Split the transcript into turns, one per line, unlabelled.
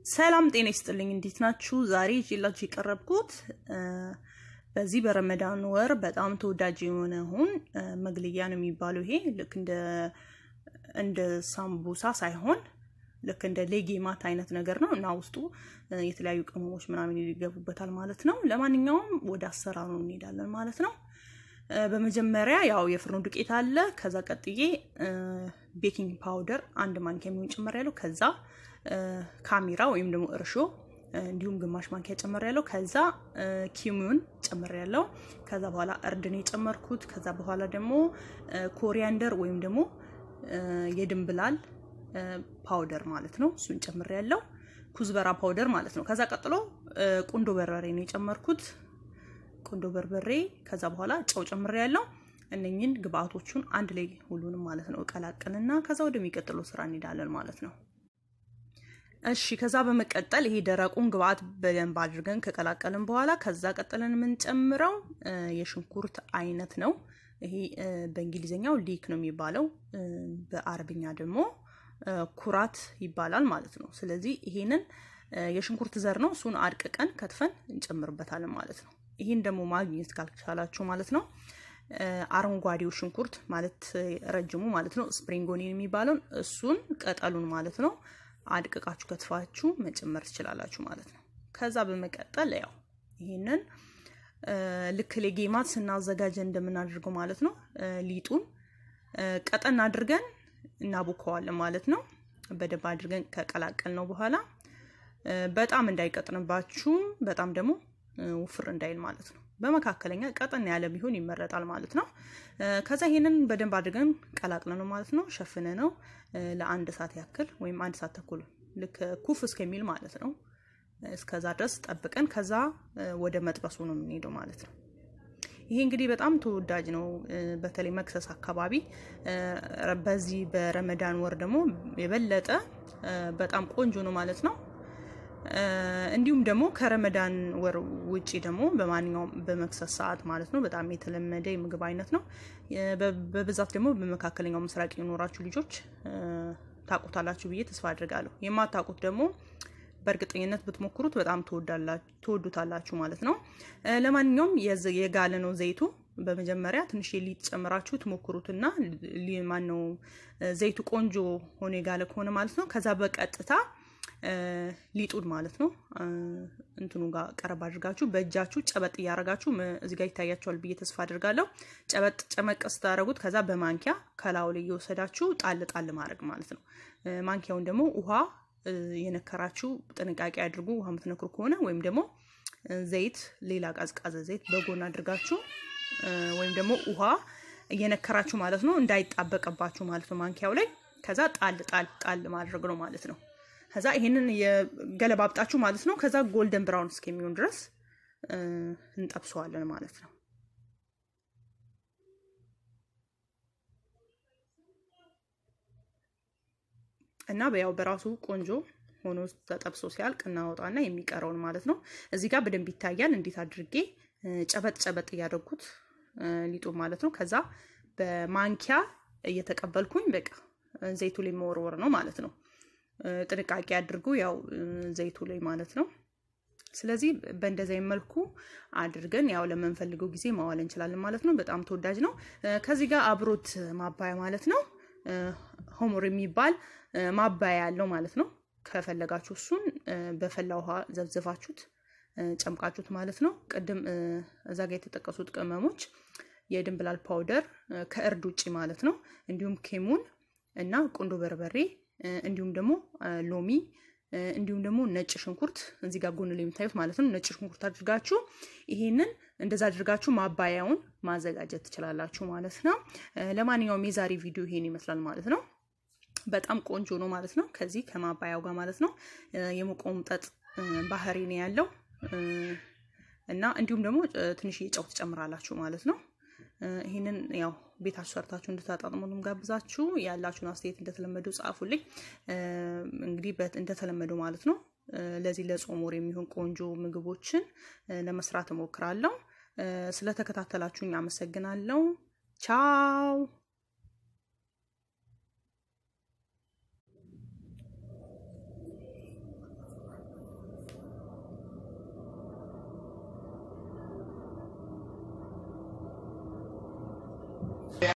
ሰላም ጤና ይስጥልኝ። እንዴት ናችሁ? ዛሬ ይዤላችሁ የቀረብኩት በዚህ በረመዳን ወር በጣም ተወዳጅ የሆነውን መግልያ ነው የሚባለው። ይሄ ልክ እንደ እንደ ሳምቡሳ ሳይሆን ልክ እንደ ሌጌማት አይነት ነገር ነው እና ውስጡ የተለያዩ ቅመሞች ምናምን ይገቡበታል ማለት ነው። ለማንኛውም ወደ አሰራሩ እንሄዳለን ማለት ነው። በመጀመሪያ ያው የፍርኖ ዱቄት አለ። ከዛ ቀጥዬ ቤኪንግ ፓውደር አንድ ማንኪያ የሚሆን ጨመር ያለው ከዛ ካሜራ ወይም ደግሞ እርሾ እንዲሁም ግማሽ ማንኪያ ጨመር ያለው ከዛ ኪሙን ጨመር ያለው ከዛ በኋላ እርድን የጨመርኩት ከዛ በኋላ ደግሞ ኮሪያንደር ወይም ደግሞ የድንብላል ፓውደር ማለት ነው። እሱን ጨምር ያለው ኩዝበራ ፓውደር ማለት ነው። ከዛ ቀጥሎ ቁንዶ በርበሬ ነው የጨመርኩት ቁንዶ በርበሬ ከዛ በኋላ ጨው ጨምር ያለው እነኝን ግብአቶቹን አንድ ላይ ሁሉንም ማለት ነው እቀላቅልና ከዛ ወደሚቀጥለው ስራ እንሄዳለን ማለት ነው። እሺ ከዛ በመቀጠል ይሄ ደረቁን ግብአት በደንብ አድርገን ከቀላቀልን በኋላ ከዛ ቀጥለን የምንጨምረው የሽንኩርት አይነት ነው። ይሄ በእንግሊዝኛው ሊክ ነው የሚባለው፣ በአረብኛ ደግሞ ኩራት ይባላል ማለት ነው። ስለዚህ ይሄንን የሽንኩርት ዘር ነው። እሱን አድቅቀን ከትፈን እንጨምርበታለን ማለት ነው። ይህን ደግሞ ማግኘት ካልቻላችሁ ማለት ነው አረንጓዴው ሽንኩርት ማለት ረጅሙ ማለት ነው ስፕሪንጎኒን የሚባለውን እሱን ቅጠሉን ማለት ነው አድቅቃችሁ ከትፋችሁ መጨመር ትችላላችሁ ማለት ነው። ከዛ በመቀጠል ያው ይህንን ልክ ሌጌማት ስናዘጋጀ እንደምናደርገው ማለት ነው ሊጡን ቀጠን አድርገን እናቦከዋለን ማለት ነው። በደንብ አድርገን ከቀላቀል ነው በኋላ በጣም እንዳይቀጥንባችሁ በጣም ደግሞ ውፍር እንዳይል ማለት ነው። በመካከለኛ ቀጠን ያለ ቢሆን ይመረጣል ማለት ነው። ከዛ ይሄንን በደንብ አድርገን ቀላቅለ ነው ማለት ነው ሸፍነ ነው ለአንድ ሰዓት ያክል ወይም አንድ ሰዓት ተኩል ልክ ኩፍ እስከሚል ማለት ነው። እስከዛ ድረስ ጠብቀን ከዛ ወደ መጥበሱ ነው የምንሄደው ማለት ነው። ይሄ እንግዲህ በጣም ተወዳጅ ነው፣ በተለይ መክሰስ አካባቢ። በዚህ በረመዳን ወር ደግሞ የበለጠ በጣም ቆንጆ ነው ማለት ነው። እንዲሁም ደግሞ ከረመዳን ወር ውጪ ደግሞ በማንኛውም በመክሰስ ሰዓት ማለት ነው በጣም የተለመደ የምግብ አይነት ነው። በብዛት ደግሞ በመካከለኛው ምስራቅ የኖራችሁ ልጆች ታውቁታላችሁ ብዬ ተስፋ አድርጋለሁ። የማታውቁት ደግሞ በእርግጠኝነት ብትሞክሩት በጣም ትወዱታላችሁ ማለት ነው። ለማንኛውም የጋለ ነው ዘይቱ። በመጀመሪያ ትንሽ ሊጥ ጨምራችሁ ትሞክሩትና ማነው ዘይቱ ቆንጆ ሆኖ የጋለ ከሆነ ማለት ነው ከዛ በቀጥታ ሊጡን ማለት ነው እንትኑ ጋር ቀረብ አድርጋችሁ በእጃችሁ ጨበጥ እያደረጋችሁ እዚህ ጋር ይታያቸዋል ብዬ ተስፋ አድርጋለሁ። ጨበጥ ጨመቅ ስታደረጉት ከዛ በማንኪያ ከላዩ ላይ እየወሰዳችሁ ጣል ጣል ማድረግ ማለት ነው። ማንኪያውን ደግሞ ውሃ የነከራችሁ ጥንቃቄ አድርጉ። ውሃ የምትነክሩ ከሆነ ወይም ደግሞ ዘይት፣ ሌላ ቀዝቃዘ ዘይት በጎን አድርጋችሁ ወይም ደግሞ ውሃ እየነከራችሁ ማለት ነው እንዳይጣበቅባችሁ ማለት ነው ማንኪያው ላይ ከዛ ጣል ጣል ጣል ማድረግ ነው ማለት ነው። ከዛ ይሄንን የገለባብጣችሁ ማለት ነው። ከዛ ጎልደን ብራውን እስከሚሆን ድረስ እንጠብሰዋለን ማለት ነው። እና ያው በራሱ ቆንጆ ሆኖ ተጠብሶ ሲያልቅ እናወጣና የሚቀረውን ማለት ነው እዚህ ጋር በደንብ ይታያል። እንዴት አድርጌ ጨበጥ ጨበጥ እያደረጉት ሊጡ ማለት ነው። ከዛ በማንኪያ እየተቀበልኩኝ በቃ ዘይቱ ላይ መወርወር ነው ማለት ነው። ጥንቃቄ አድርጉ፣ ያው ዘይቱ ላይ ማለት ነው። ስለዚህ በእንደዚህ መልኩ አድርገን ያው ለምንፈልገው ጊዜ ማዋል እንችላለን ማለት ነው። በጣም ተወዳጅ ነው። ከዚህ ጋር አብሮት ማባያ ማለት ነው ሆሞር የሚባል ማባያ ያለው ማለት ነው። ከፈለጋችሁ እሱን በፈላ ውሃ ዘብዝፋችሁት ጨምቃችሁት ማለት ነው። ቅድም እዛ ጋር የተጠቀሱት ቅመሞች የድንብላል ፓውደር ከእርድ ውጭ ማለት ነው። እንዲሁም ኬሙን እና ቁንዶ በርበሬ እንዲሁም ደግሞ ሎሚ እንዲሁም ደግሞ ነጭ ሽንኩርት እዚህ ጋር ጎን ላይ የምታዩት ማለት ነው። ነጭ ሽንኩርት አድርጋችሁ ይሄንን እንደዛ አድርጋችሁ ማባያውን ማዘጋጀት ትችላላችሁ ማለት ነው። ለማንኛውም የዛሬ ቪዲዮ ይሄን ይመስላል ማለት ነው። በጣም ቆንጆ ነው ማለት ነው። ከዚህ ከማባያው ጋር ማለት ነው የመቆምጠጥ ባህሪ ነው ያለው እና እንዲሁም ደግሞ ትንሽ ጨው ትጨምራላችሁ ማለት ነው። ይህንን ያው ቤታችሁ ሰርታችሁ እንድታጣጥሙንም ጋብዛችሁ ያላችሁን አስተያየት እንደተለመደው ጻፉልኝ። እንግዲህ እንደተለመደው ማለት ነው ለዚህ ለጾም ወር የሚሆን ቆንጆ ምግቦችን ለመስራት እሞክራለሁ። ስለተከታተላችሁኝ አመሰግናለሁ። ቻው